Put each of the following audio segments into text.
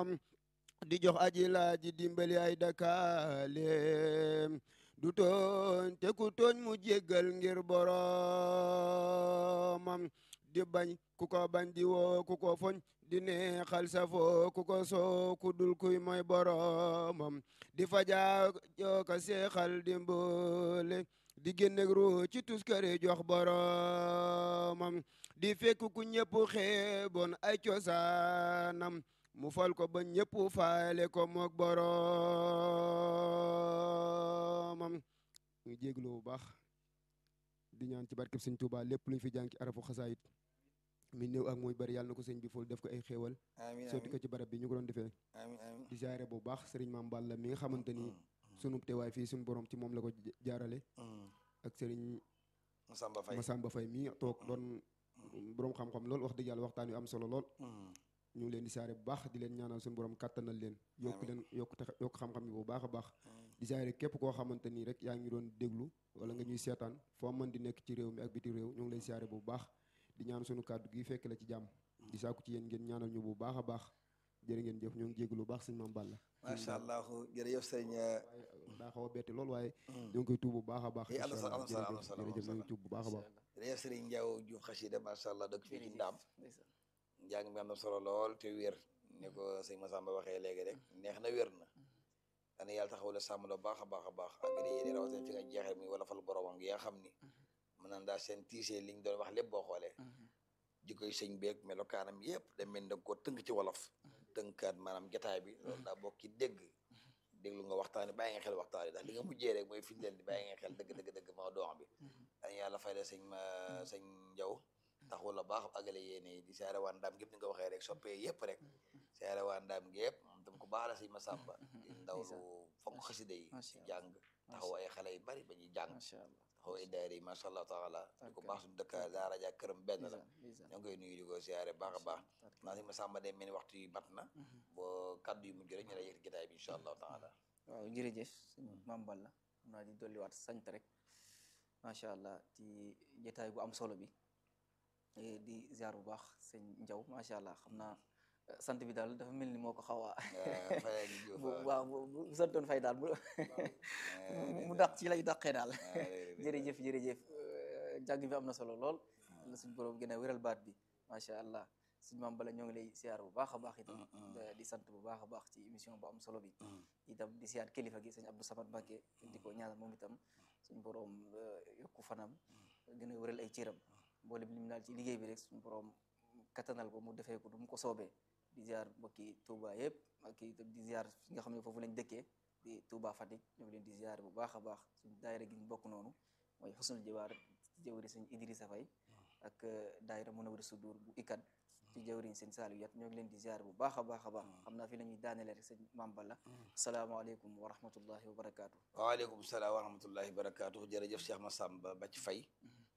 boromam di jox aji laaji dimbali ay dakaaleem du tooñ te ku tooñ mu jéggal ngir boromam di bañ ku ko bañ di woo ku ko foñ di neexal safoo ku ko soo ku dul kuy mooy boromam di fajaa jooka seexal di mboole di génnek ru ci tuskare jox boromam di fekk ku ñëpp xeeboon ay cosaanam mu fal ko ba ñëpp faale ko mook boromam ngi jéglu bu baax di ñaan ci barkeb sëñ Tuubaa lépp luñ fi jànki arafu xasaayit mi néew ak muy bari yàlla na ko sëñ bi ful def ko ay xéewal amiin sotti ko ci barab bi ñu ko doon defee amiin amiin di jaare bu baax sëriñ Maam Balla mi nga xamante ni sunu teewaay fii suñu borom ci moom la ko jaarale ak sëriñ Masamba Faye Masamba Faye mi toog doon borom xam-xam lool wax dëgg yàlla waxtaan wi am solo lool ñu ngi leen di saare bu baax di leen ñaanal suñu borom kàttanal leen yokk leen yokk tax yokk xam-xam yi bu baax a baax di saare képp koo xamante nii rek yaa ngi doon déglu wala nga ñuy seetaan foo mën di nekk ci réew mi ak biti réew ñu ngi lay saare bu baax di ñaan suñu kàddu gi fekk la ci jàmm di saaku ci yéen ngeen ñaanal ñu bu baax a baax jërë ngeen jëf ñoo ngi jéglu bu baax sëñ Maam Balla macha allah jërëjëf sëriñ daa xaw a betti lool waaye ñoo ngi koy tuub bu baax a baax Eh, am na solo, am na solo, am na solo, am na jërëjëf ñoo ngi solo. tuub bu baax a baax jërëjëf sëriñ Ndiaw ju xasida macha allah dëkk fii ci Ndaam ndeysaan njàng mi am na solo lool te wér ni ko sëñ Masamba waxee léegi rek neex na wér na dana yàlla taxaw la sàmm la baax a baax a baax ak yéen rawatina fi nga jeexee muy wala fal boromam gi nga xam ni mën naan daa seen tiisee liñ doon wax lépp boo xoolee jikkoy sëñ beeg melokaanam yëpp da mel da koo tënk ci wolof tënkaat maanaam jataay bi loolu daa bokk ci dégg déglu nga waxtaani bàyyi nga xel waxtaani ndax li nga mujjee rek mooy firndeel di bàyyi nga xel dëgg dëgg dëgg maa dox bi dañ yàlla fay la sëñ ma sëñ Njaw taxul la baax agale yéene di saare waa ndaam gépp ni nga ko waxee rek soppee yëpp rek saare waa ndaam gi yëpp moom tam ko baax la sëñ ma sàmba di ndaw lu fonk xasida yi Macha di jàng taxaw ay xale yu bari ba ñuy jàng macha allah taxaw ay daayira yi macha allah taala di ko Tarkalla. baax suñu dëkk daara ja këram benn la ndeysaan ndeysaan ñoo ngi koy nuyu di ko siyaare baax a baax tarkalla. naa sëñ ma sàmba day mel ni waxtu yi mat na boo kaddu yu mujj rek ñu lay yëkkati jotaay bi incha allah taala waaw jërëjëf sëñ Maam Balla xam naa di dolliwaat sant rek macha allah ci jotaay bu am solo bi Eh, di ziar bu baax sëñ Njaw macha allah xam naa eh, sant bi daal dafa mel ni moo ko xaw a fayal ñu jóof bu waaw bu bu bu santoon fay daal bu mu dàq ci lay dàqee daal jërëjëf jërëjëf eh, jàng bi am na solo lool la suñ borom gën a wéral baat bi macha allah suñ Maam Balla ñoo ngi lay ziar bu baax a baax itam eh, di sant bu baax a baax ci émission bu am solo bi itam di siyaat kilifa gi sëñ Abdou Samad Mbacké di ko ñaanal moom itam suñ borom eh, yokku fanam gën a wéral ay cëram mboolem lim daal ci liggéey bi rek suñ borom kattanal ko mu defee ko du mu ko soobee di ziar mbokki Touba yëpp ak itam di ziar fi nga xam ne foofu lañ dëkkee di Touba Fatick ñoo ngi leen di ziar bu baax a baax suñ daayira gi ñu bokk noonu mooy xusnul jiwaar jëwri sëñ Idrissa Faye ak eh, daayira Munawwir Sudur bu ICAD ci jëwriñ sëñ Saliou Yat ñoo ngi leen di ziar bu baax a baax a baax xam naa fi la ñuy daanele rek sëñ Maam Balla asalaamaaleykum wa rahmatullahi wa barakaatu waaleykum salaam wa rahmatullahi wa barakaatu jërëjëf Cheikh Massamba Bathie Faye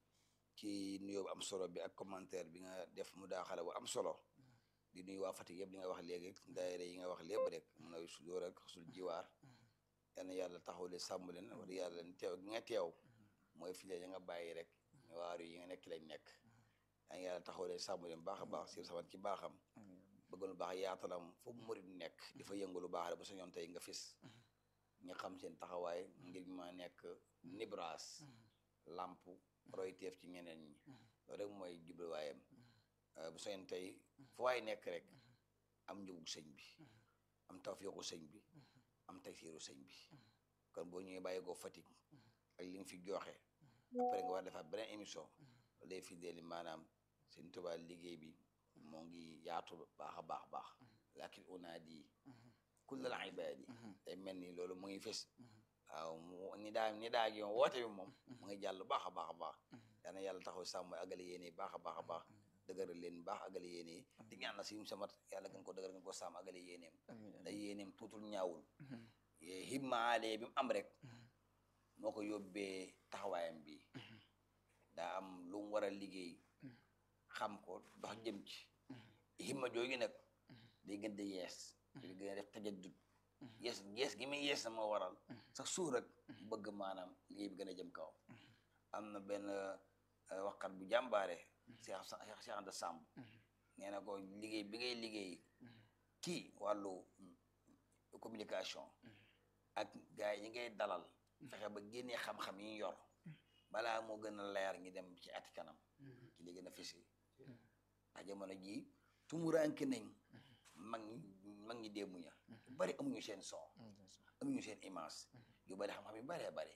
ci nuyoo bu am solo bi ak commentaire bi nga def mu daaxale bu am solo di nuyu waa Fatick yëpp li nga wax léegi daayira yi nga wax lépp rek mun na sudóor ak sul jiwaar yal na yàlla taxaw leen sàmm leen wax dëgg yàlla teew gi nga teew mooy fi leen nga bàyyi rek waaru yi nga nekk lañ nekk yal na yàlla taxaw leen sàmm leen baax a baax si samat ci baaxam bëgg lu baax yaatalam fu mu murid nekk di fa yëngu lu baax rek ba sa ñoon tey nga fis ñi xam seen taxawaay ngir ma nekk nibraas lamp royteef ci ñeneen ñi loolu rek mooy jubluwaayam bu soñen tey fu waay nekk rek am njëgu sëñ bi am tawfiixu sëñ bi am taysiiru sëñ bi kon boo ñëwee bàyyi ko Fatick ak li nga fi joxe après nga war defaat beneen émission loolu day fi deeli maanaam seen Tuubaa liggéey bi moo ngi yaatu baax a baax baax lakin unaadi kullal ibaadi day mel ni loolu mu ngi fes waaw mu ni daa ni daa gi woote bi moom mu ngi jàll baax a baax a baax yal na yàlla taxaw sàmm agale yéene baax a baax a baax dëgëral leen baax agale yéene di ñaan la si samat yàlla gën ko dëgëral gën ko sàmm agale yéeneem da yéeneem tuutul ñaawul himmaale bi mu am rek moo ko yóbbee taxawaayam bi daa am lu mu war a liggéey xam ko dox jëm ci himma jooju nag day gën di yees di gën a def tajaddud yees yees gi muy yees na moo waral sax suur rek bëgg maanaam liggéey bi gën a jëm kaw am na benn waxkat bu jàmbaare Cheikh Cheikh Anta Samb nee na ko liggéey bi ngay liggéey kii war wàllu communication ak gars yi ñi ngay dalal fexe ba génnee xam-xam yi ñu yor balaa moo gën a leer ngi dem ci ati kanam ci li gën a fisi ndax jamono jii tumuranke nañ mag ñi mag ñi démb ña yu bari amuñu seen son amuñu seen image yu bari xam-xam yu baree bari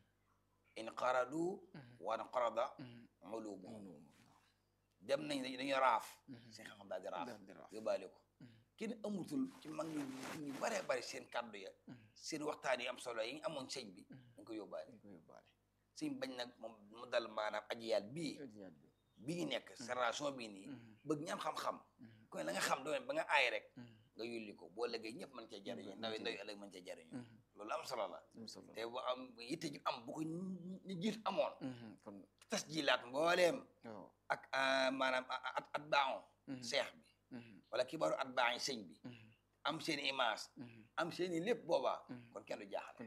in qaradu wan qarada ulumu dem nañ dañu raaf seen xam-xam daal di raaf yóbbaale ko kenn amutul ci mag ñi ñu baree bari seen kàddu ya seen waxtaan yi am solo yi ñu amoon sëñ bi dañ ko yóbbaale sëñ bañ nag moom mu dal maanaam ajiyaal bii bii ñu nekk génération bii nii bëgg ñam xam-xam ku ne la nga xam doon ba nga aay rek nga yulli ko boo léegi ñëpp mën cee jariñu ndaw ndaw ëllëg mën cee jariñu loolu am solo la te bu am yitte ju am bu ko ñu jiit amoon tas jilaat mbooleem ak maanaam at at baaxon seex bi wala kibaaru at baax yi sëñ bi am seen image am seen i lépp boobaa kon kenn du jaaxle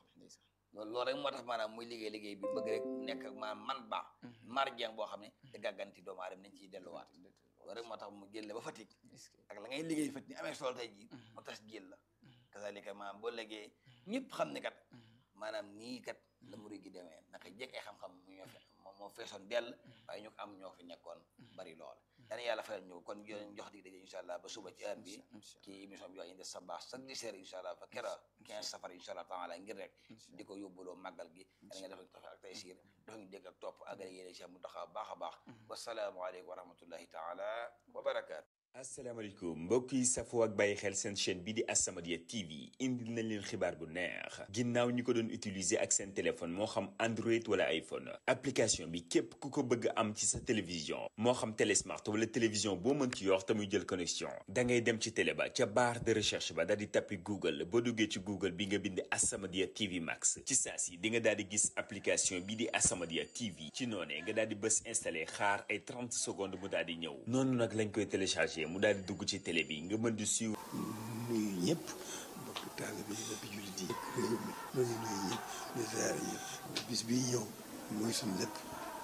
loolu loolu rek moo tax maanaam muy liggéey liggéey bi bëgg rek nekk maanaam man baax marjeen boo xam ne te gàgganti doomu aadama nañ ciy delluwaat loolu rek moo tax mu jël ba Fatick ak la ngay liggéey Fatick ni amee solo tey jii mu tas jël la kasaalika maanaam boo liggéey ñëpp xam ne kat maanaam nii kat la murid gi demee naka jekk ay xam-xam mu ñoo fi moo feesoon dell waaye ñu ko am ñoo fi nekkoon bari lool dana yàlla fayal ñu kon jox dig daje incha allah ba suba ci heure bi ci émission bi wax indi sa baax chaque dix heures incha allah ba kera quinze safar incha allah taala ngir rek di ko yóbbuloo màggal gi da nga def tafe ak tey siir dafa ñu dégg ak topp agale yéene cheikh mu taxaw baax a baax wasalaamualeykum wa rahmatullahi taala wa barakaatu asalaamaaleykum mbokk yi safoo ak bàyyi xel seen chaîne bi di As-Samadiyya TV indil nañ leen xibaar bu neex ginnaaw ñi ko doon utiliser ak seen téléphone moo xam Android wala iPhone application bi képp ku ko bëgg am ci sa télévision moo xam télé smart wala télévision boo mën ci yor te muy jël connexion da ngay dem ci télé ba ca barre de recherche ba daal di tappi Google boo duggee ci Google bi nga bind As-Samadiyya TV Max ci saa si di nga daal di gis application bi di As-Samadiyya TV ci noonee nga daal di bës installé xaar ay 30 secondes mu daal di ñëw noonu nag lañ koy téléchargé mu daal di dugg ci télé bi nga mën di suivre. nuyu ñëpp mbokk taalibe yi mbokk jullit yi réew mi ñoo ngi nuyu ñëpp di ziare ñëpp bis bii ñëw mooy suñu lépp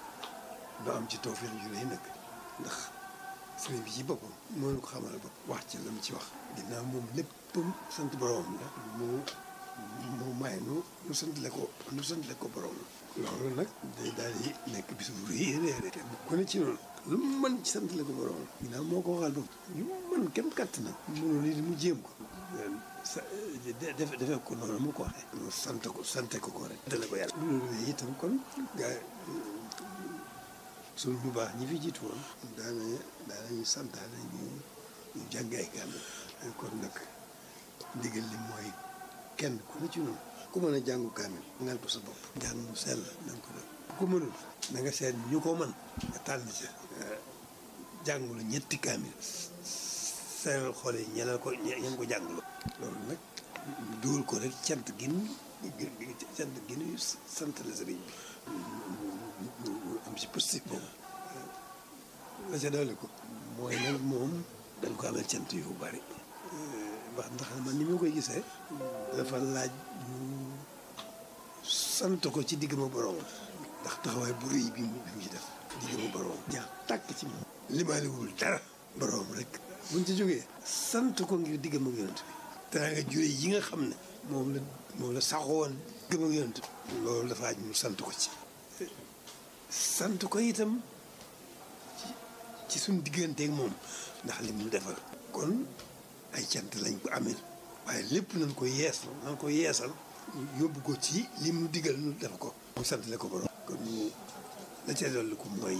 doo am ci tawfeex ju rëy nag ndax sëriñ bi ci boppam moo ñu ko xamal bopp wax ci la mu ci wax ginnaaw moom léppam sant boroomam la mu mu may nu nu santale ko nu santale ko boroom loolu nag day daal di nekk bis bu rëy rëy rëy ku ne ci noonu lu mu mën ci santale ko boroom ginnaaw moo ko waxal bopp lu mu mën kenn katt na mënul li mu jéem ko sa defe defe ko noonu mu ko waxee mu sant ko sante ko ko rek dale ko yàlla loolu itam kon gaa suñu ñu baax ñi fi jiitu woon daana daanañu santaane ñu ñu jàng ay kaamil kon nag ndigal li mooy kenn ku ne ci noonu ku mën a jàngu kaamil ngal ko sa bopp njàng mu sell na nga ko def ku mënul na nga seet ñu ko mën nga tànn ca jàngulu ñetti kaamil seeral xool yi ñeneen ko ñeen ko jàngulu loolu nag dugal ko rek cant gin cant gin sant la sëriñ bi am si positif boobu la ca dolli ko mooy nag moom dañ ko amal cant yu bari wax ndax man ni ma koy gisee dafa laaj ñu sant ko ci digg ma borom ndax taxawaay bu rëy bi mu ci def digg ma borom jaax tàkk ci moom limaaliwul dara borom rek buñ ci jógee sant ko ngir digg ma yonent bi tera nga jure yi nga xam ne moom la moom la saxoon digg ma yonent bi loolu dafa aj ñu sant ko ci sant ko itam ci suñ digganteeg moom ndax li mu defal kon ay cant lañ ko amee waaye lépp nañ ko yees nañ ko yeesal yóbbu ko ci li mu digal nu def ko mu sant le ko borom kon ñu la ca dolli ko mooy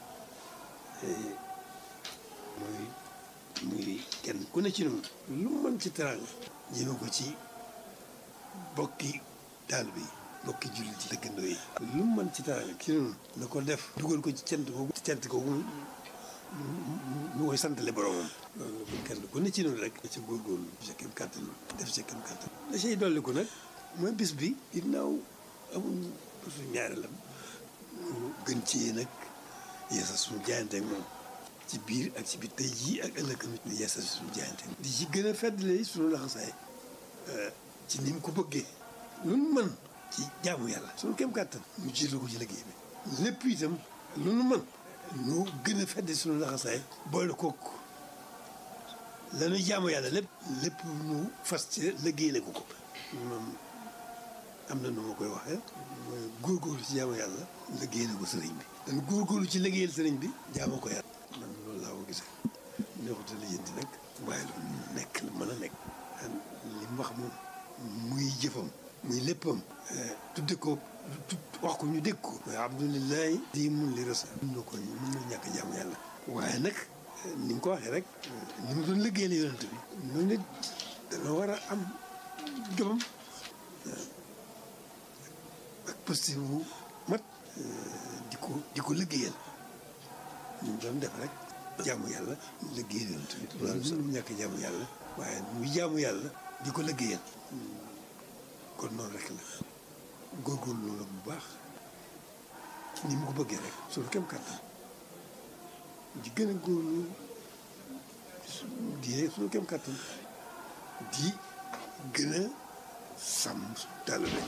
mooy muy kenn ku ne ci noonu lu mën ci teraanga jëme ko ci bokki taalibe yi bokki jullit yi dëkkandoo yi lu mën ci teraanga ci noonu na ko def dugal ko ci cant googu ci cant googu ñu koy santale boromam loolu kenn ku ne ci noonu rek da ca góorgóorlu sa kem kàttan def sa kem kàttan la cay dolli ko nag mooy bis bi ginnaaw amul bisu ñaareelam gën ci nag yeesal suñu jaayante ak moom ci biir ak ci biir tey jii ak ëllëg ñu yeesal suñu jaayante di ci gën a feddle suñu laxasaay ci ni mu ko bëggee lu nu mën ci jaamu yàlla suñu kem kàttan ñu jiital ko ci liggéey bi lépp itam lu nu mën ñu gën a fedde suñu laxasaay boole kook la ñuy jaamu yàlla lépp lépp nu fas ci liggéeyale ko ko moom am na nu ma koy waxee mooy góorgóorlu ci jaamu yàlla liggéeyale ko sëriñ bi dañu góorgóorlu ci liggéeyal sëriñ bi jaamu ko yàlla man loolu laa ko gisee neexute lijjanti nag waaye lu nekk la mën a nekk li mu wax moom muy jëfam muy léppam tudde ko wax ko ñu dégg ko mooy abdulilahi di mun li rasa mun na ko mun na ñàkk jaamu yàlla waaye nag ni mu ko waxee rek ni mu doon liggéeyal yonent bi noonu nit dana war a am gëmam ak positif bu mat di ko di ko liggéeyal ni mu doon def rek jaamu yàlla liggéeyal yonent bi loolu sax ñàkk jaamu yàlla waaye muy jaamu yàlla di ko liggéeyal kon noonu rek la góorgóorlu loolu bu baax ci ni mu ko bëggee rek suñu kem kàttan di gën a góorlu di suñu kem kàttan di gën a sàmm suñu taalibe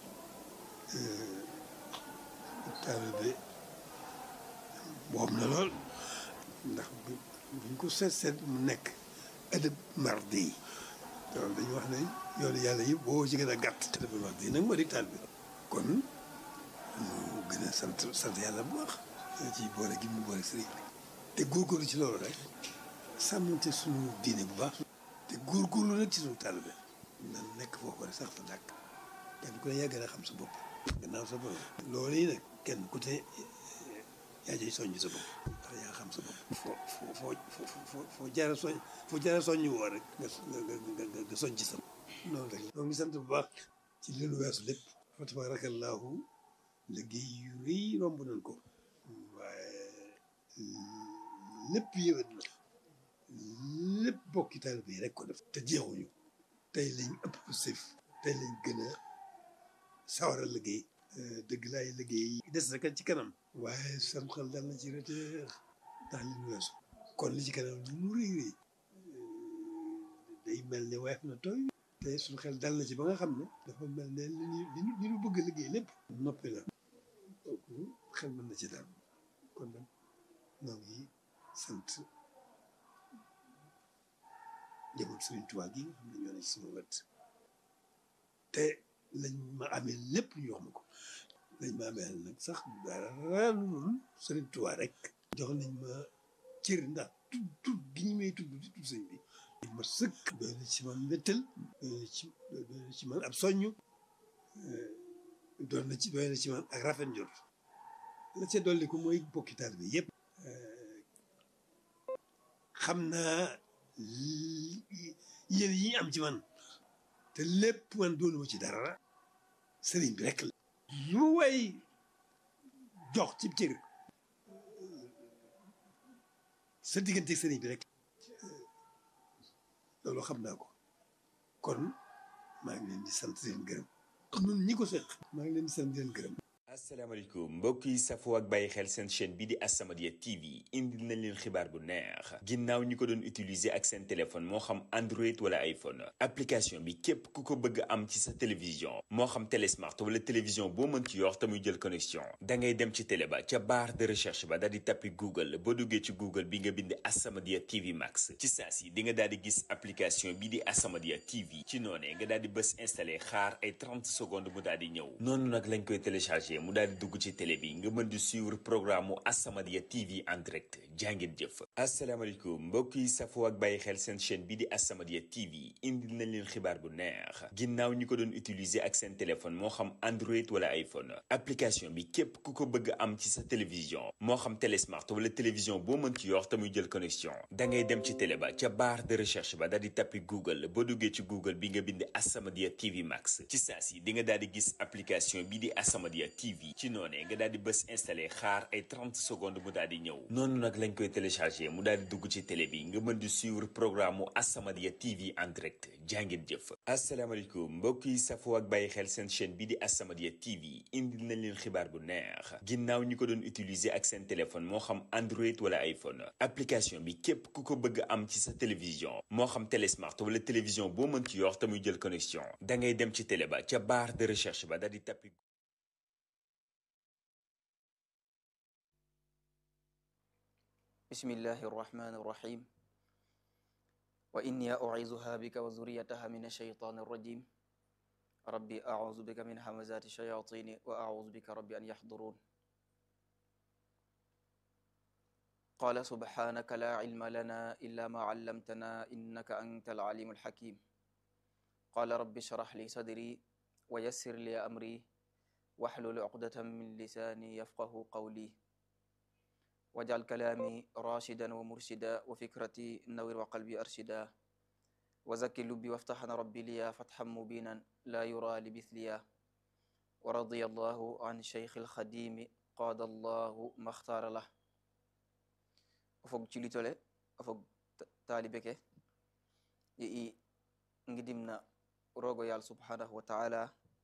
taalibe boobu na lool ndax buñ ko seet seet mu nekk ëdëb mardi yi loolu dañu wax ne yoonu yàlla yëpp boo ci gën a gàtt ëdëb mardi yi nag moo di taalibe kon mu gën a sant sant yàlla bu baax ci boole gi mu boole sëriñ bi te góorgóorlu ci loolu rek sàmmante suñu diine bu baax te góorgóorlu nag ci suñu taalibe nan nekk foofu rek sax fa dàkk kenn ku ne yaa gën a xam sa bopp gannaaw sa bopp loolu yi nag kenn ku te yaa jëy soññ sa bopp ndax yaa xam sa bopp foo foo foo foo foo jaara soñ foo jaara soññ woo rek nga nga nga nga soññ ci sa bopp noonu rek ñoo ngi sant bu baax ci li lu weesu lépp fa tabaarakallaahu liggéey yu rëy romb nañ ko waaye lépp yëwét na lépp bokki taalibe yi rek ko def te jeexuñu tey lañ ëpp sëf tey lañ gën a sawar a liggéey dëgg laay liggéey des rek ci kanam waaye sam xel dal na ci reteer ndax li ñu weesu kon li ci kanam lu mu rëy rëy day mel ne weef na tooy te suñu xel dal na ci ba nga xam ne dafa mel ne li ñu li ñu bëgg liggéey lépp noppi la kooku xel mën na ci daal kon nag ñoo ngi sant njaboot Sëriñ Tuubaa gi nga xam ne ñoo ne ci sama wet te lañ ma amee lépp ñu wax ma ko lañ ma amee nag sax dara loolu Sëriñ Tuubaa rek jox nañ ma cër ndax tudd tudd gi ñu may tudd di tudd sëñ bi ma sëkk doy na ci man mbéttal doy na ci doy na ci man ab soññ doon na ci doy na ci man ak rafet njort la ca dolli ko mooy bokki taal bi yëpp xam naa yéen yi am ci man te lépp man doonu ma ci dara sëriñ bi rek la lu way jox ci cër sa diggante sëriñ bi rek loolu xam naa ko kon maa ngi leen di sant di leen gërëm ñun ñi ko seq maa ngi leen di sant di leen gërëm asalaamaaleykum mbokk yi safoo ak bàyyi xel seen chaîne bi di As-Samadiyya TV indil nañ leen xibaar bu neex ginnaaw ñi ko doon utiliser ak seen téléphone moo xam Android wala iPhone application bi képp ku ko bëgg am ci sa télévision moo xam télé smart wala télévision boo mën ci yor te muy jël connexion da ngay dem ci télé ba ca barre de recherche ba daal di tappi Google boo duggee ci Google bi nga bind As-Samadiyya TV Max ci saa si di nga daal di gis application bi di As-Samadiyya TV ci noonee nga daal di bës installé xaar ay 30 secondes mu daal di ñëw noonu nag lañ koy téléchargé. mu daal di dugg ci télé bi nga mën di suivre programme mu As-Samadiyya TV en direct jàngeen jëf asalaamaaleykum mbokk yi safoo ak bàyyi xel seen chaîne bi di As-Samadiyya TV indil nañ leen xibaar bu neex ginnaaw ñi ko doon utiliser ak seen téléphone moo xam Android wala iPhone application bi képp ku ko bëgg am ci sa télévision moo xam télé smart wala télévision boo mën ci yor te muy jël connexion da ngay dem ci télé ba ca barre de recherche ba daal di tappi Google boo duggee ci Google bi nga bind As-Samadiyya TV Max ci saa si di nga daal di gis application bi di As-Samadiyya TV ci noonee nga daal di bës installé xaar ay 30 secondes mu daal di ñëw noonu nag lañ koy téléchargé mu daal di dugg ci télé bi nga mën di suivre programme mu As-Samadiyya TV en direct jàngeen jëf asalaamaaleykum mbokk yi safoo ak bàyyi xel seen chaîne bi di As-Samadiyya TV indil nañ leen xibaar bu neex ginnaaw ñi ko doon utiliser ak seen téléphone moo xam Android wala iPhone application bi képp ku ko bëgg am ci sa télévision moo xam télé smart wala télévision boo mën ci yor te muy jël connexion da ngay dem ci télé ba ca barre de recherche ba daal di tappi bismillahi irrahmani irrahim wa inni u'izuha bika wa zurriyataha min ash-shaytani ar-rajim rabbi a'udhu bika min hamazati ash-shayatini wa a'udhu bika rabbi an yahdurun qala subhanaka la ilma lana illa ma 'allamtana innaka antal alimul hakim qala rabbi shrah li sadri wa yassir li amri wahlul 'uqdatan min lisani yafqahu qawli waj'al kalami rashidan wa murshida wa fikrati nawwir wa qalbi arshida wa zakki lubbi waftahna rabbi liya fathan mubinan la yura li mithliya wa radiya allahu an shaykh al-khadimi qada allahu makhtara lah o fog culitole o fog taalibe ke i ngidimna rogo yal subhanahu wa ta'ala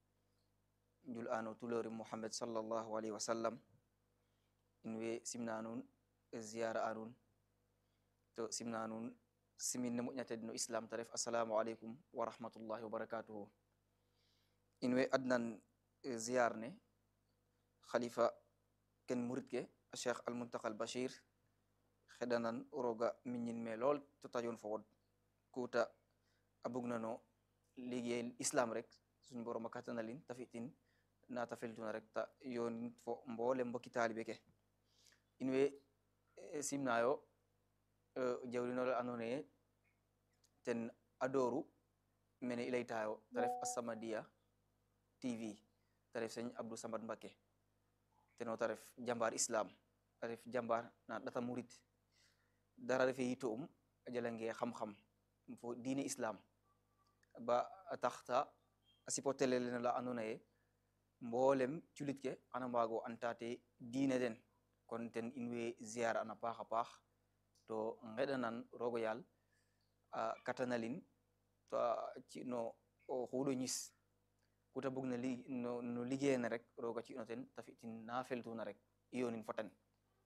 njul ano tulori muhammad sallallahu alayhi wa sallam in we simna nun ziyara anun to simna nun siminne moƴƴatede no islam ta ref assalamu aleykum wa rahmatullahi wa barakatuhu in we adnan ziyar ne khalifa ken murid ke cheikh almuntaka al bashir xeɗanan roga miñin me lool to tajon fo wod kuta a bugnano liggéey islam rek suñ borom a kattanalin ta fi'tin na ta feltuna rek ta yonin fo mboole mbokki taalibe ke in we simnayo jawrinole andona ye ten adoru mene i laytayo ta ref As-Samadiyya TV ta ref seigne Abdou Samad Mbacké teno ta ref jambar islam ta ref jambar na ɗata murid dara refe yito um a jalange xam-xam fo diine islam ba a taxta a sipotelele no la andona ye mboolem culit ke xana mbaago antate diine den kon ten in way ziar an a paax a paax to ngeɗanan rogo yaal a katanalin to ci no xuuɗo ñis kuta bug na li no no liggéey na rek roga ci no ten ta fi'tin na feltuna rek i yonin fo ten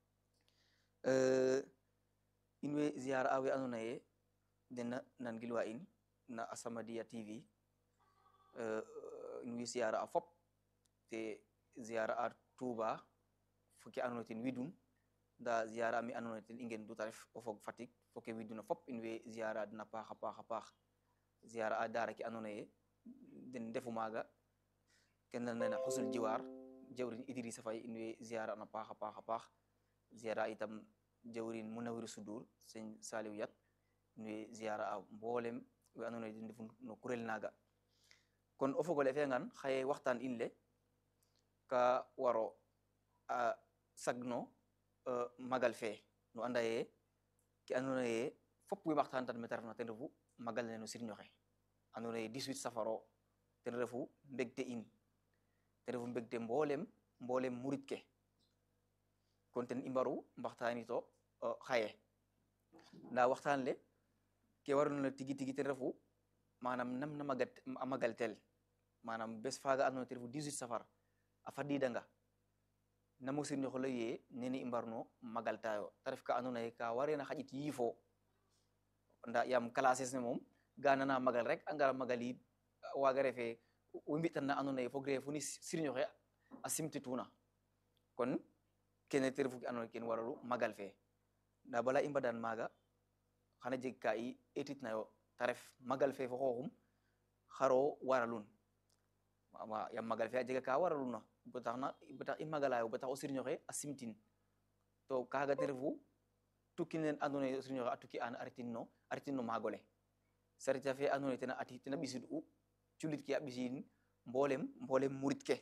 in way ziar a we andona ye den nan gilwa in na As-Samadiyya TV in way ziar a fop te ziar a Touba foke andona ten widun nda ziara mi andona ten i ngen duta ref o fog Fatick foke widuna fop in way ziara den a paax a paax a paax ziara a daara ke andona ye den ndefu maaga ken nana xusul jiwar jawrin Idrissa Faye in way ziara na paax a paax a paax ziara itam jawrin Munawir Sudur sëñ Saliou Yat in way ziara a mboolem we andona ye den ndefu no kurel naaga kon o fogole fi'angan xaye waxtaan in le ka waro a sagno magal fe no anda ye ke andona ye fop we waxtaan mete refna ten refu magal ne no sirñoxe andona ye 18 safaro ten refu mbegte in ten refu mbegte mboolem mboolem murit ke kon ten i mbaru mbaxtaanito xaye nda waxtaan le ke warona tigi tigi ten refu manam nam na magat a magal tel manam bes faga andona ten refu 18 safar a fadidanga namo sirñoxole ye nene i mbarno magaltayo ta ref ka andona ye ka warena xaƴit yiifo nda yaam classes ne moom ga nana magal rek a ngara magal yit waga refe we mbitan na andona ye fogre fo ni sirñoxe a simtituna kon kene te refu ke andona ye ken waralu magal fe nda bala i mbadan maaga xana jeg ka i etitnayo ta ref magal fe fo xooxum xaro waralun yaam magal fe a jega ka waraluna ba tax na ba tax i magalayo ba tax o sirñoxe a simtin to kaga te refu tukki nen andona ye o sirñoxe a tukki an a retin no a retin no maagole sarita fe andona ye tena ati tena ɓisid u culit ke a ɓisidin mbolem mbolem murit ke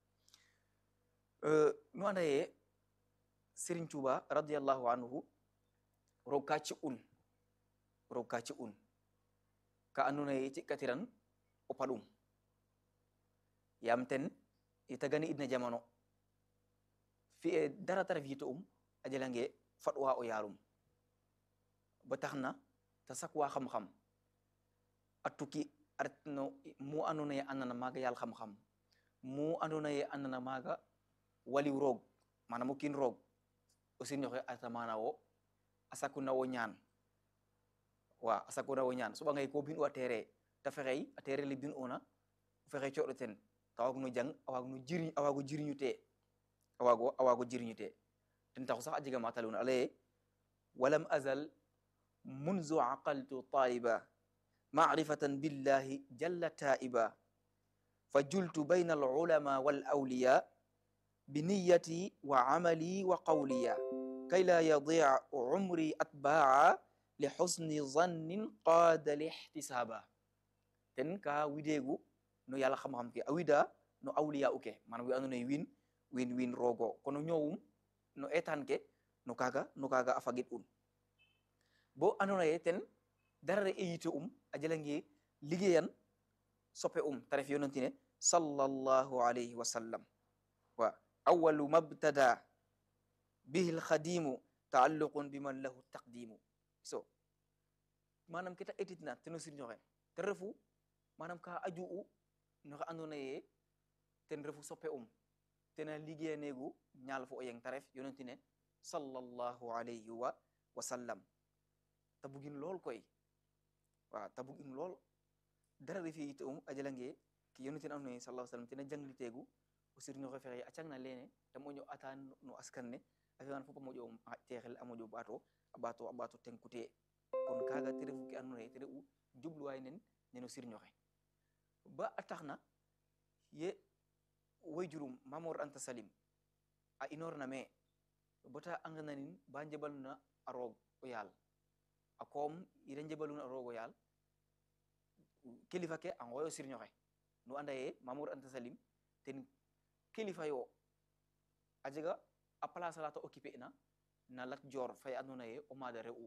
nu anda ye Serigne Touba radiallahu anhu roog ka ci un roog ka ci un ka andona ye ci'katiran o paɗum yam ten i tagani idna jamano fi'e dara ta ref yito um a jelange faɗwa o yarum ba tax na ta sakwa xam-xam a tukki a ret no mu andona ye andana maaga yaal xam-xam mu andona ye andana maaga waliw roog manam o kiin roog o sirñoxe a reta mana wo a sakuna wo ñaan wa a sakuna wo ñaan soɓangay ko bin u a tere ta fexey a tere le bin una o fexey coɗo ten ta waag no jang a waag no jiriñ a waago jiriñu te a waago a waago jiriñu te ten taxu sax a jega ma taluna a leye walam azal munzu aqaltu taliba maarifatan billahi jalla taiba fa jultu bayna alulama wal awliya bi niyati wa amali wa qawliya kay la yadia umri atbaa li xusni zannin qaada lihtisaaba ten ka wideegu no yàlla xam-xam ke a wida no awliya uke manam wi andoona ye win win win roogo kono ñoowum no etan ke no kaaga no kaaga a fagit un bo andoona ye ten dara re e yite um a jalange liggéeyan soppe um ta ref yonantine sallallahu alayhi wa sallam wa awalu mabtada bihi lxadimu taalluqun biman lahu taqdimu so manam keta etitna teno sirñoxe te refu manam ka aju u noxe andoona ye ten refu soppe um tena liggéeyaneegu ñaal fo o yeng ta ref yonentine sallallahu alayhi wa wa sallam ta bugin lool koy waaw ta bugin lool dara refe yite um a jalange ke yonentine andoona ye sallallahu sallam tena jangliteegu o sirñoxe fexe a cangna lene ta moƴo ata no askan ne a fiyan fop a moƴo texel a moƴo ɓaato a ɓaato a ɓaato tenkute kon kaga te refu ke andoona ye te re'u jubluwaay nen neno sirñoxe ba a taxna ye way jurum mamor anta salim a inorna me bota angananin ba njebaluna a roog o yaal a koom ida njebaluna a roog o yaal kilifa ke a ngoyo sirñoxe nu anda ye mamor anta salim ten kilifa yo a jega a place ala ta occuper na na lat jor fay andona ye o maada re'u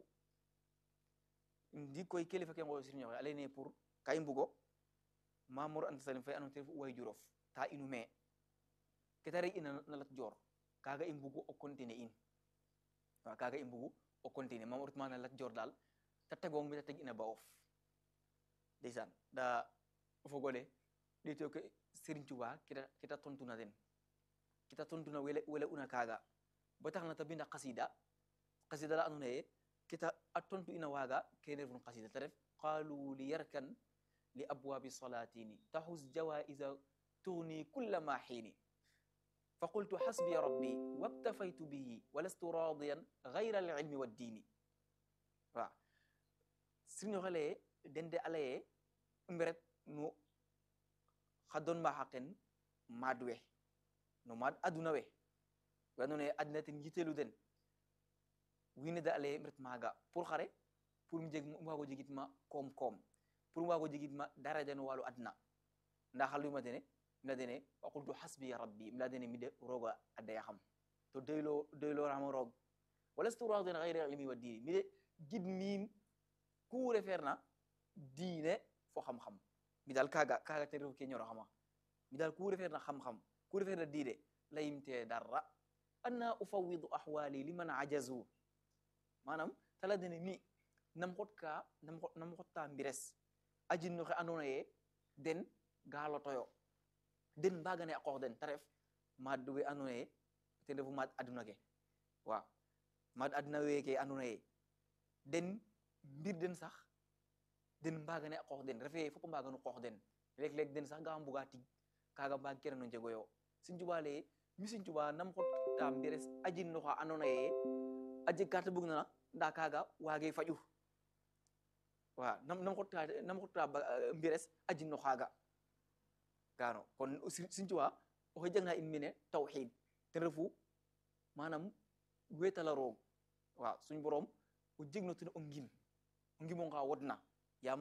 ndi koy kilifa ke ngoyo sirñoxe a leyne pour ka i mbugo mamor anta salim fay andona te refu way jurof ta inu me keta re ina na lat jor kaga i mbugu o continuer in wa kaga i mbugu o continuer mam orit mana lat jor dal ta tegong mi ta teg ina ba of ndeysaan da o fogole ɗeto ke Serigne Touba kita kita tontuna den kita tontuna wele wele una kaga ba tax na ta binda qasida qasida la andona ye kita a tontu ina waga kene refun qasida ta ref qalu li yarkan li abwabi salatini tahus jawaiza tugni kulla ma xiini فقلت حسبي ربي واكتفيت به ولست راضيا غير العلم والدين waaw sirño xale dende alaye mberet no xa don ma xaqen maad we no maad aduna we we andoona ye adna ten yitelu den wiin we da alaye mbret maaga pour xare pour mi jeg um waago jegit ma koom koom pour um waago jegit ma daraja no walu adna nda xa luyma dene mila dene wa qultu hasbi rabbi mila dene mi de roga a daya xam to doylo doylorama roog walastu radin gayre ilmi wa diini mi de gid miim ku refeerna diine fo xam-xam mi dal kaga kaga ten refu ke ñoro xama mi dal ku refeerna xam-xam ku refeerna diine layimte darra anna ufawidu ahwali liman ajazu manam tala dene mi nam xot ka nam xotta mbires ajin no xe andona ye den gaalotoyo den mbagane a qoox den te ref maad we andoona ye ten refu maad aduna ke waaw maad aduna weke andoona ye den mbir den sax den mbagane a qoox den refe fop a mbaganu qoox den leeg-leeg den sax ga mbuga tig kaga mbaag kene no njegoyo Sëñ Tuubaa leye mi Sëñ Tuubaa nam xota mbires a jin noxa andoona ye a jeg ka ta bug na nda kaga waage faƴu waaw nam nam xota nam xota mbires a jin no xaaga gano kon Sëñ Tuubaa oxe jangna in mene tawxiid ten refu manam wetala roog waaw suñ borom o jegno ten o ngim o ngimo nga wodna yaam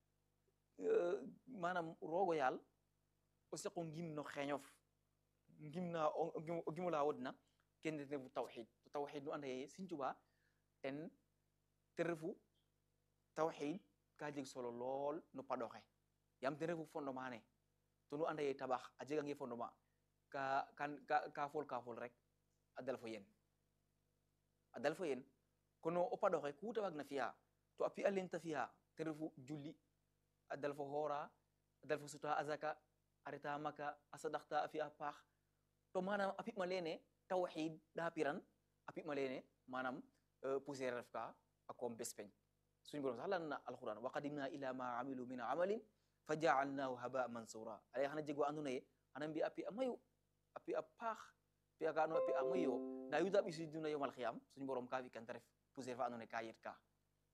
manam roogo yaal o saqo ngim no xeñof ngimna o gimola wodna kene ten refu tawxiid to tawxiid nu anda ye Sëñ Tuubaa ten ten refu tawxiid ka jeg solo lool no paɗoxe yaam ten refu fondement ne to nu anda ye tabax a jegange fondement ka kan ka fol ka fol rek a dal fo yen a dal fo yen kono o paɗoxe ku ta waagna fi'a to a pi'a len ta fi'a ten refu julli a dal fo xoora a dal fo suta azaka a reta maka a sadaxta a fi'a paax to manam a pi'ma lene tawxid da piran a pi'ma lene manam poussière ref ka a koom bes peñ suñu borom sax lan na alquran wa qadimna ila ma amilu min amalin fa jaalnahu haba mansura ale xana jeg wa andona ye xana mbi a pi a mayu a pi a paax pi a ka ando a pi a mayu yo nda yuda ɓisiduna yomal xiyam suñu borom ka fi kan te ref poussière fa andona ye ka yet ka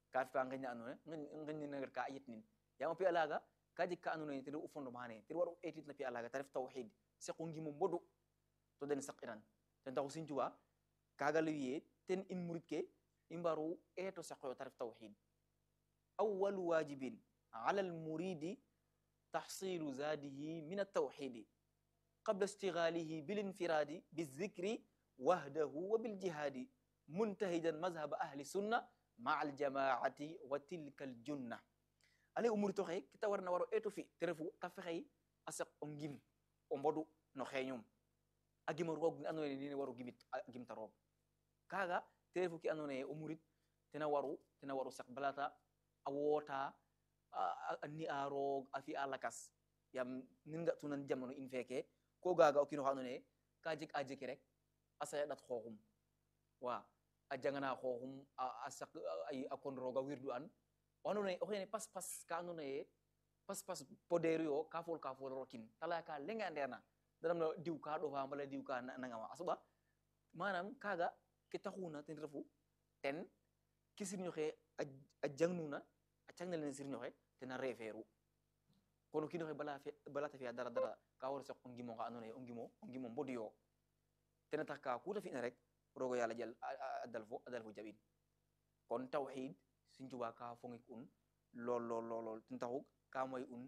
ka fi ka nganya anone nganya nagar ka ayit nin yama pi alaga ka jik ka anone tir u fondo mane tir waru etit na pi alaga tarif tawhid se ko ngimo modu to den saqiran ten taxu sin juba kaga lewiye ten in murid ke imbaru eto saqo tarif tawhid awwal wajibin ala al muridi tahsilu zadihi min at tawhid qabla istighalihi bil infiradi bizikri wahdahu wa bil jihadi muntahijan mazhab ahli sunna ma al jamaati wa tilka al junna ale umuri to xe kita warna waro eto fi te refu ta fexey a saq o ngim o mbodu no xeñum a gima roog ne andoona yee nene waru gimit a gimta roog kaaga te refu ke andoona yee o murit tena waru tena waru saq balata a woota a ni'a roog a fi'a lakas yaam nen nga'tunan jamano in feeke ko gaaga o kiin oxa andoona yee ka jeg a jeki rek a sayaɗat xooxum wa a jangana xooxum a saq a kon roog a wirdu an o andoona yee oxene pas pas ka andoona yee pas pas podeeru yo ka fool ka fool rokin ta laya ka leŋe andeerna danam na diw ka ɗofa mbala diw ka nangama a soɓa manam kaga ke taxuna ten refu ten ke sirñoxe a jangnuna a cangnalen sirñoxe tena refeeru kono o kiinoxe bala bala ta fiya dara dara ka war saq o ngimo nga andoona yee o ngimo o ngimo mbodu yo tena tax ka kuta fina rek rogo yàlla jal a dal fo a dal fo jaɓin kon tawxid Sëñ Tuubaa ka fongik un lool lool lool lool ten taxu ka moy un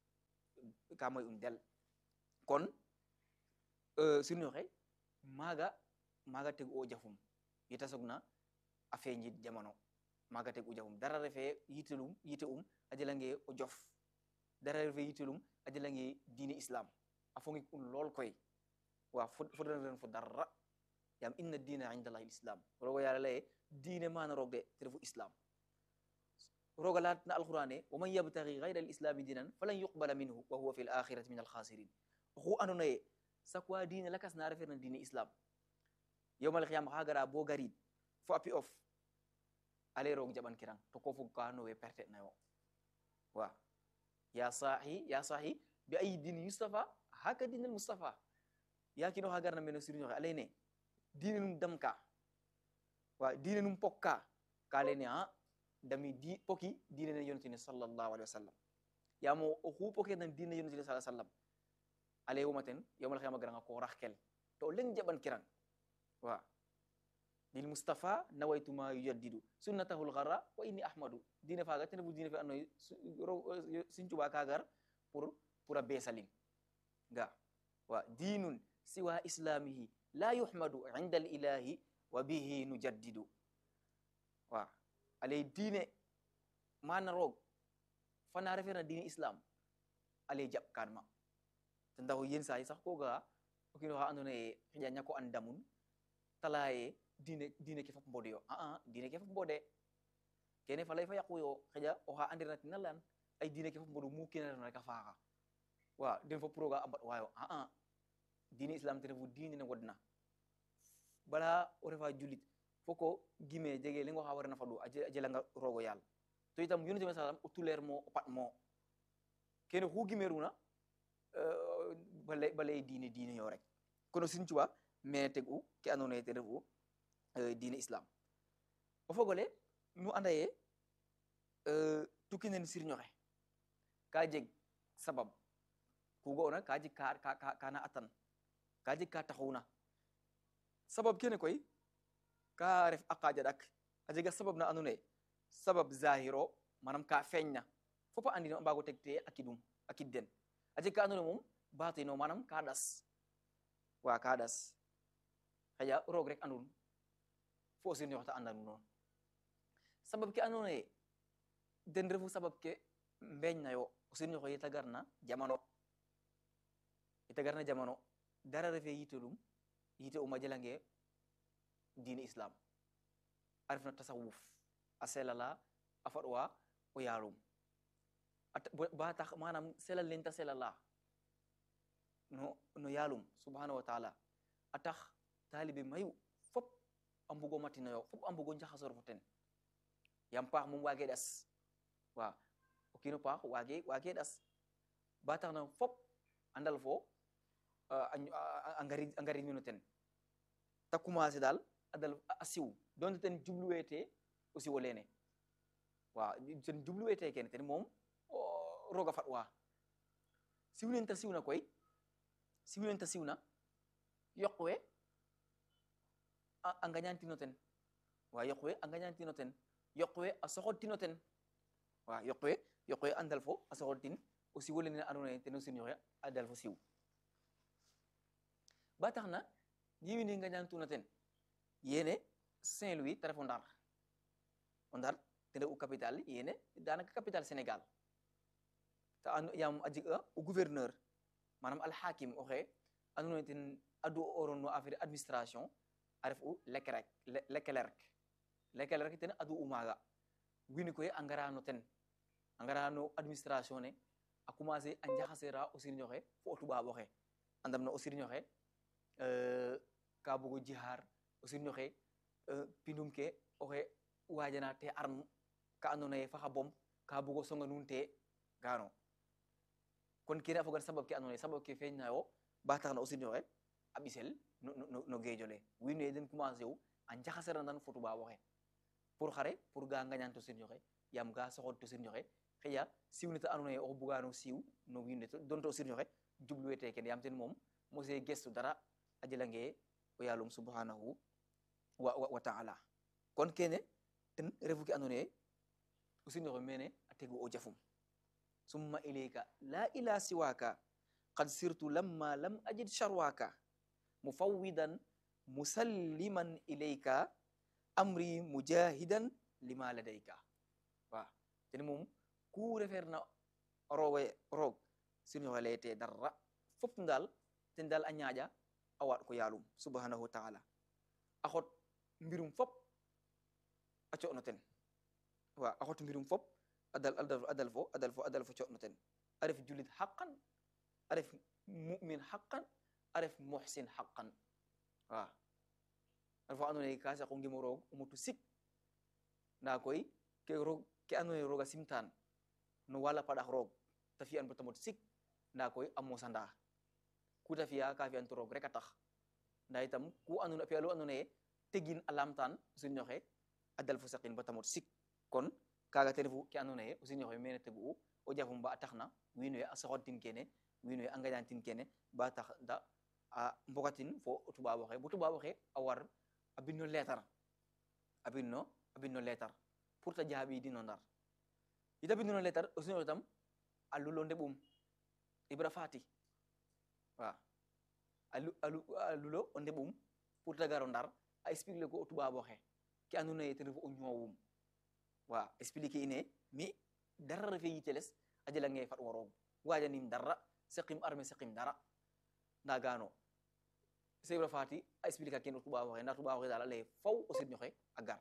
ka moy un del kon sirñoxe maaga maaga teg o jafum yita sogna a feñit jamano maaga teg u jafum dara refe yitelum yite um a jelange o jof dara refe yitelum a jelange diine islam a fongik un lool koy wa fodana ren fo darra yam inna dina inda allahi lislam rogo yàlla laye diine mana roog de te refu islam roga latna alqur'ane wa man yabtaghi ghayra alislami dinan falan yuqbala minhu wa huwa fi l akhirati min alkhasirin oxu andona ye sakwa diine lakas na refeerna diine islam yowmal xiyam xa gara bo garid fo a pi of ale roog jaɓan kirang to ko fog ka nowe perte nayo wa ya sahi ya sahi bi ayi din yustafa haka dinel mustafa ya kino xa garna meno sirñoxe a leyne diine num damka wa diine num pokka ka leyne a dami di poki diine ne yonatine sallallahu alaihi wasallam yamo oxu poke nan diine yonatine sallallahu alaihi wasallam ale womaten yowmal xiyama garanga ko raxkel to leng jaɓan kirang wa lil mustafa nawaytuma yujaddidu sunnatahu lgara wa inni ahmadu diine faga ten refu diine fe andonaye Sëñ Tuubaa ka gar pour pour a beesalin ga wa dinun siwa islamihi la yuhmadu inda al ilahi wa bihi nujaddidu wa alay diine mana roog fana refeerna diine islam ale jaɓ kan ma ten taxu yen saay sax ko ga'a o kiino xa andoona yee xëƴa ñako an damun ta laya ye diine diine ke fop mbode yo aa diine ke fop mbode kene fa lay fa yaqu yo xëƴa oxa andirna tina leyan ay diine ke fop mbodu mu kiina refna rek a faaxa wa den fop roga a mbaɗ wayo aa diine islam te refu diine ne wodna bala o refa julit foko gime jege lengo xa warna faɗu a jelanga rogo yaal to itam yonent bi sallam o tuleer mo o pat mo kene xu gimeruna ba lay diine diine yo rek kono Sëñ Tuubaa mene teg u ke andoona yee te refu diine islam o fogole nu anda ye tukki nen sirñoxe ka jeg sabab ku ga'ona ka jeg kana atan ka jeg ka taxuna sabab kene koy ka ref a qaja ɗak a jega sabab na andoona yee sabab zahiro manam ka feñna fopa andino a mbaago teg te a kidum a kid den a jeg ka andoona yee moom batino manam ka ɗas wa ka ɗas xaƴa roog rek andun fo o sirñoxe ta andanu noon sabab ke andoona yee den refu sabab ke mbeñnayo o sirñoxe yeta garna jamano yeta garna jamano dara refe yitelum yite um a jelange diine islam a refna tasawuf a selala a faɗwa o yaalum ba tax manam selal len ta selala no no yaalum subhanahu wa taala a tax taalibe mayu fop a mbugo matinoyo fop a mbugo njaxasor fo ten yam paax moom waage ɗas wa o kiino paax waage waage ɗas ba tax na fop a ndal fo a ngari mino ten ta commencer daal a dal a siw donte ten jubluweete o siwo lene waaw ten jubluwete kene ten moom roga fat wa siwnen ta siwna koy siwnen ta siwna yoqwe a ngañantino ten wa yoqwe a ngañantino ten yoqwe a soxodtino ten wa yoqwe yoqwe a ndal fo a soxodtin o siwo lene andoona yee ten o sirñoxe a dal fo siw ba tax na ye wiin we ngañantuna ten yene Saint-Louis te ref o Ndar o Ndar ten refu capital yene danaka capital Sénégal te yaam a jega o gouverneur manam alhakim oxe andoona yee ten adu oron no affaire administration a refu Leclerc Leclerc Leclerc ten adu u maaga wiin we koy a ngara no ten a ngara no administration ne a commencer a njaxasera o sirñoxe fo o tubaab oxe andam na o sirñoxe ka bugo jihar o sirñoxe pindum ke oxe wajana te arme ka andoona yee faxa bom ka bugo songa nuun te gano kon kene a fogan sabab ke andoona yee sabab ke feeñnayo ba tax na o sirñoxe a ɓisel no no no geejole wiin we den commencer u a njaxaserandan fo tubaab oxe pour xare pour ga ngañan to sirñoxe yaam ga soxod to sirñoxe xëya siiw ne ta andoona yee oxu bugano siiw no wiin we donte o sirñoxe jubluwete kene yaam ten moom mose gestu dara a jelange o yaalum subhanahu wa, wa, wa taala kon kene ten refu ke andoona yee o sirñoxe mene a tegu o jafum summa ilayka la ila siwaka qad sirtu lamma lam ajid sharwaka mufawwidan musalliman ilayka amri mujahidan lima ladayka wa ten moom ku refeer na rooga roog sirñoxe leyete dara fop ndaal ten daal a ñaaƴa a waaɗ ko yaalum subhanahu wa taala a xot mbirum fop a co'no ten wa a xot mbirum fop a dal a dal fo a dal fo a dal fo co'no ten a ref julit xaqan a ref mumin xaqan a ref muxsin xaqan wa a refa andoona yee ka saqo ngimo roog o mutu sik ndaa koy ke roog ke andoona yee roog a simtaan no wala paɗax roog ta fi'an bata mot sik ndaa koy a mosanda ku ta fi'a ka fi'an to roog rek a tax ndaa itam ku andona a fi'a lu andoona yee tegin a lamtaan o sirñoxe a dal fo saqin bata mot sik kon kaaga te refu ke andoona yee o sirñoxe mene tegu'u o jafum ba a taxna wiin we a soxodtin kene wiin we a ngaƴantin kene ba tax da a mbogatin fo o tubaab oxe bo tubaab oxe a war a bind no leetar a bind no a bind no leetar pour ta jaaɓiidin no ndar ita bind no leetar o sirñoxe tam a lulo ndeɓum ibra fati wa a lulo o ndeɓum pour ta garo ndar a expliquer ko o tubaab oxe ke andoona yee ten refu o ñoowum wa expliquer ine mi dara refe yiteles a jelange faɗ wo roog wajanim dara saqim arme saqim dara nda gano sebra fati a expliquer ken o tubaab oxe nda tubaab oxe dal a leye faw o sirñoxe a gar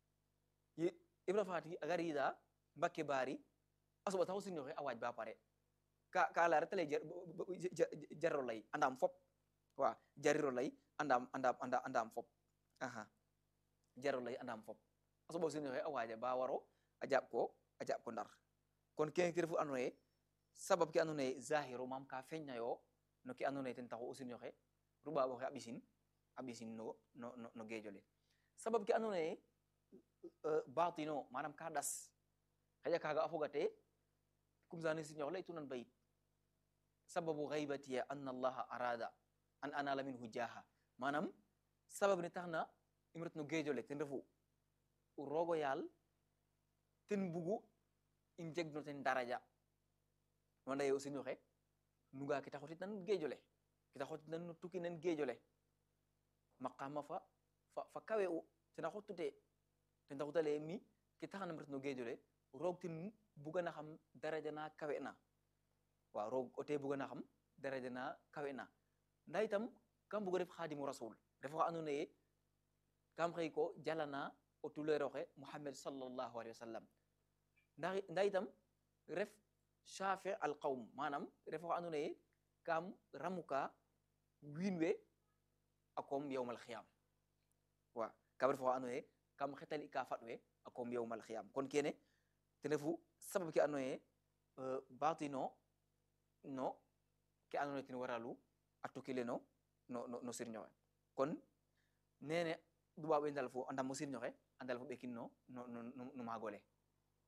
ibra fati a gar yida mbakke baari a soɓa tax o sirñoxe a waaj ba pare ka ka la reta lay jariro lay andam fop wa jariro lay andam andam andam fop aha jariro lay andam fop a soɓa o sirñoxe a waaja ba waro a jaɓ ko a jaɓ ko ndar kon kene ke refu andoona yee sabab ke andoona yee zahiro mam ka feñnayo no ke andoona yee ten taxu o sirñoxe ruɓaaɓ oxe a ɓisin a ɓisin no no no geejole sabab ke andoona yee batino manam ka ɗas xaƴa kaaga a fogate comme sane sirñoxe laytunan bayit sababu gaybatiya anna allaha arada an anala minhu jaha manam sabab ne taxna im ret no geejole ten refu roogo yaal ten bugu im jeg no ten daraja wanda ye o sirñoxe nuga ke ta xotit nan geejole ke ta xotit nan no tukki nan geejole maqama fa fa fa kawe u tena xottute ten taxuta leye mi ke taxanam ret no geejole roog ten bugana xam daraja na kawe na waaw roog o te bugana xam daraja na kawe na nda itam kam bugo ref xadimu rasul refo xa andoona ye kam xëy ko jalana o tuleer oxe muhammad sallallahu alayhi wa sallam nda itam ref shafi al qawm manam refo xa andoona ye kam ramuka wiin we a koom yowmal xiyam wa kam refo xa andoona ye kam xetali ka faɗ we a koom yowmal xiyam kon kene ten refu sabab ke andoona ye batino no ke andoona ye ten waralu a tukile no no no sirñoxe kon nene dubaɓe ndal fo a ndam o sirñoxe a ndal fo ɓekin no no no maagole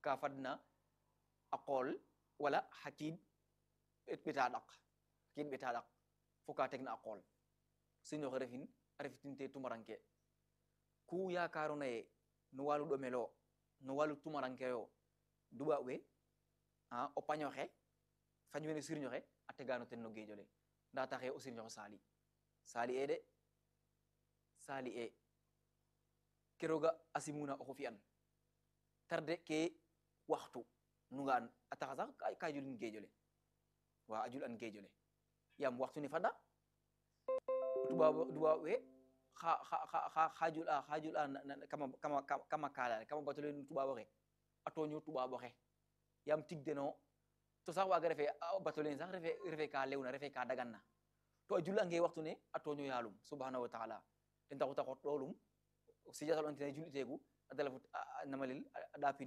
ka fadna a qool wala xa kiid ɓeta ɗak kiid ɓeta ɗak fo ka tegna a qool sirñoxe refin a refitinte tumaranke ku yakarona ye no walu ɗomelo no walu tumaranke yo duɓa we a o pañoxe fañ wene sirñoxe a tegano ten no geejole nda taxe o sirñoxe sali sali e de sali e ke roga a simuna oxu fi'an tarde ke waxtu nuga an a taxa sax ka julin geejole wa a jul an geejole yaam waxtu ne fada tubaab tubaab we xa xa xa xa jul a xa jul a kama kama kama kala kama batole tubaab oxe a toño tubaab oxe yaam tig deno to sax waga refe batole sax refe refe ka lewna refe ka daganna to a jul ange waxtu ne a toño yaalum subhanahu wa taala ten taxu ta xot ɗolum sijatal on tene julitegu a dalafu namalil a ɗapin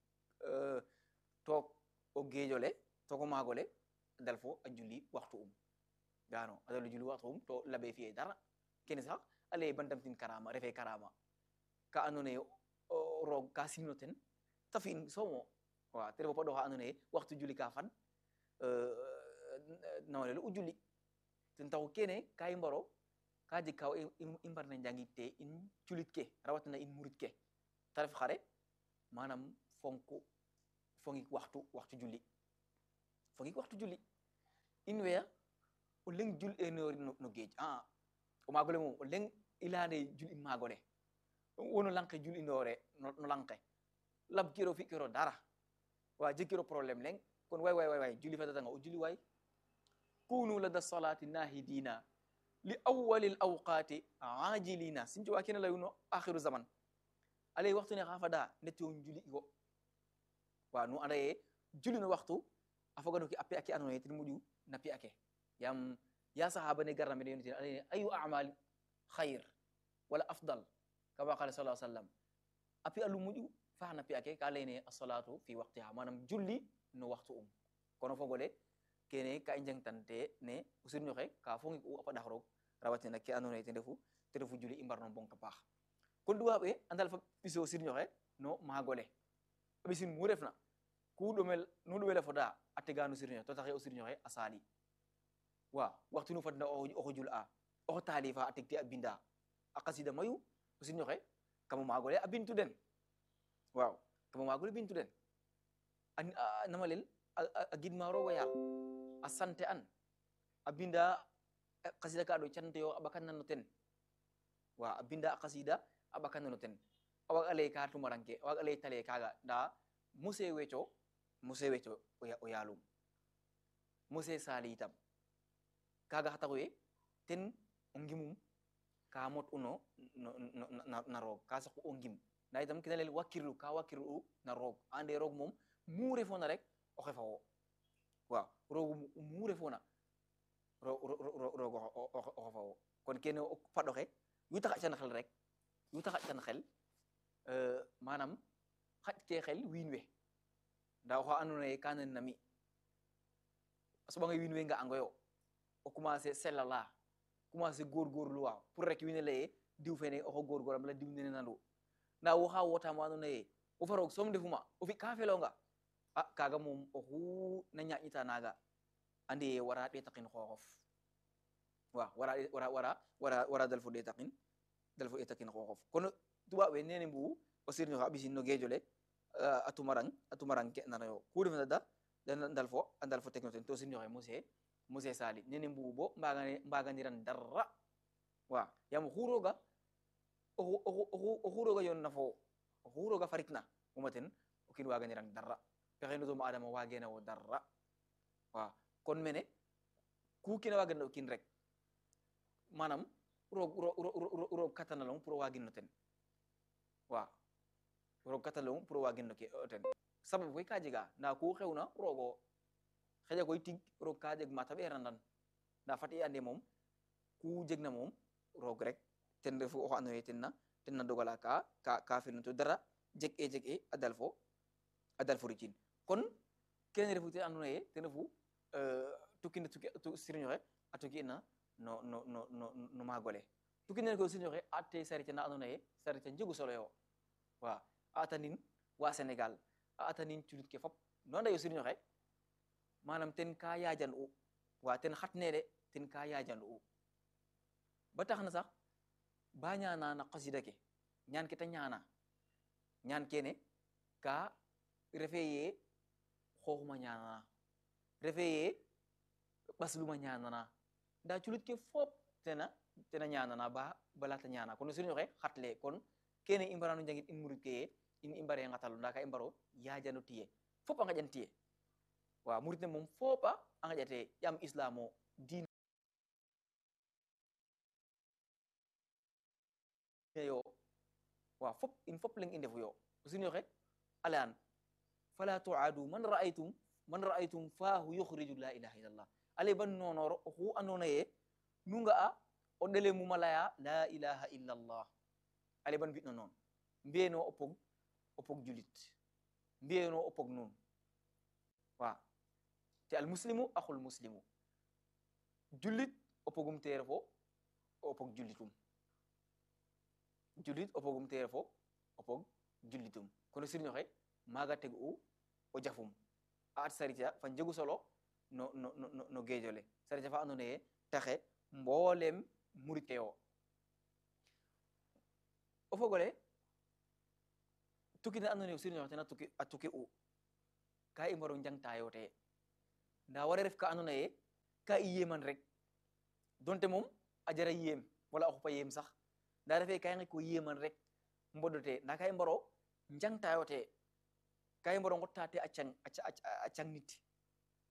took o geejole tooko maagole a dal fo a julli waxtu um gano a dalu julli waxtu um to laɓe fiye dara kene sax a leye bantamtin karama refe karama ka ando naye roog ka simno ten ta fi'in somo wa te refo paɗo xa ando naye waxtu julli ka fad nawlelu u julli ten taxu kene ka i mbaro ka jeg ka i mbarna njangit te in culit ke rawatina in murit ke ta ref xare manam fonku fongik waxtu waxtu julli fongik waxtu julli in weya o leng jul enori no geej a o maagole mom o leng i leyane jul i maagole wono lanke jul inore no lanke lab kiro fi kiro dara wa jegkiro probléme leng kon way way way way julli fatatanga o julli way kunu lada salati nahidina li awwali l awqati ajilina sin cowa kene layuno akhiru zaman alay waxtu ne xa fada ndeti o juli igo wa nu anda ye juli no waxtu a fogano ke a pe ake andona ye ten moƴu na pi ake yam ya sahaba ne garna mene yonitene alay ayu amal khayr wala afdal kama qala sa sallam a pi alu moƴu fa na pi ake ka leyne assalatu fi waqtiha manam julli no waxtu um kono fogole kene ka i njangtante ne o sirñoxe ka fongik u a paɗax roog rawatina ke andona ye ten refu ten refu juli i mbarno bonka paax kon duwaaɓe a ndal fa ɓiso sirñoxe no maagole a ɓisin mu refna ku ɗomel nu ɗomele foda a tegano sirñoxe to taxe o sirñoxe a saali wa waxtu nu fadna oxo jul a oxo taalifa a tegte a binda a qasida mayu o sirñoxe kamo maagole a bintu den waaw kamo maagole bintu den a namalel a gidma roogo yaal a sante an a binda qasida ka ɗo cante yo a ɓakannano ten wa a binda a qasida a ɓakannano ten a waga lay ka tumaranke a waga lay tale kaga nda muse weco muse weco o yaalum muse sali itam kaga xa taxuye ten o ngimum ka mot uno na roog ka saqu o ngim nda itam kena lel wakkirlu ka wakkirlu u na roog ande roog moom mu refona rek o xefawo waaw roog mu refona roog o xefawo kon kene o paɗoxe yu tax a can xel rek yu tax a can xel manam xaƴ ke xel wiin we nda oxa andona ye ka nan na mi a soɓanga wiin we nga angoyo o commencer selala commencer góorgóorluwa pour rek wiin we leye diw fene oxo góorgóoram la diw nene nandu nda wo xa wotama andona ye wo fa roog soom ndefuma o fi ka felonga a kaga moom oxu na ñaƴita naga andi ye wara ɗetaqin xooxof wa wara wara wara wara wara dal fo ɗetaqin dal fo ɗetaqin xooxof kono tubaɓ we nene mbugu o sirñoxe a ɓisin no geejole a tumarang a tumarang ke nanayo ku refna da dal fo a dal fo tegno ten to sirñoxe mose mose sali nene mbugu bo mbagane mbaganiran darra wa yaam oxu roga oxu roga yoon na fo oxu roga faritna uma ten o kiin waganirang darra pexe no doomu adama wagena wo darra wa kon mene ku kina wagan o kiin rek manam roog roog katanalong pour o wagin no ten wa roog katanalong pour o wagin no o ten sababu koy ka jega nda ku xewna roogo xeƴa koy tig roog ka jeg mata ɓerandan nda fat i ande moom ku jegna moom roog rek ten refu oxo ando naye ten na ten na dogala ka ka ka firna to dara jeg e jeg e a dal fo a dal fo ricin kon kene refu ten ando naye ten refu tukine tuki sirñoxe a tuki ina no no no no no magole tukki nene ko sirñoxe a te sarite na ando naye sarite njegu solo yo wa a tanin wa Sénégal a atanin culit ke fop non dayo siriñ oxe manam ten ka yajan u wa ten xatnede ten ka yajan u ba tax na sax ba ñana na qasida ke ñaan ke ta ñana ñaan kene ka refe ye xooxuma ñanana refe ye ɓasluma ñanana nda culit ke fop tena tena ñanana ba balata ñana kono siriñ oxe xatle kon kene i mbarano njangit in murid ke ye in i mbare ngatalu nda ka i mbaro yajano tiye fop a ngaƴan tiye wa murid ne moom fopa a ngaƴate yam islam o diine yo wa fop in fop leng i ndefu yo o siriñ oxe a leyan fala tuadu man ra'aytum man ra'aytum fahu yukhriju la ilaha illallah ale ban nonoro oxu andona ye nu nga'a o ɗele muma laya la ilaha illallah ale ban mbi'no noon mbiyeno o pog o pog julit mbiyeno o pog nuun wa te al muslimu axul muslimu julit o pogum teere fo o pog julitum julit o pogum teere fo o pog julitum kono siriñ oxe maaga teg u o jafum a at sarita fa njegu solo no no no no geejole sarita fa andoona ye taxe mboolem murit ke yo o fogole tukki ne andoona ye siriñ oxe ten a tukki a tukki u ka i mbaro njangtayo te nda wara ref ka andoona ye ka i yeman rek donte moom a jara yem wala a xupa yem sax nda refe ka i nqe ko yeman rek mbodote nda ka i mbaro njangtayo te ka i mbaro ngotta te a cang a cang nit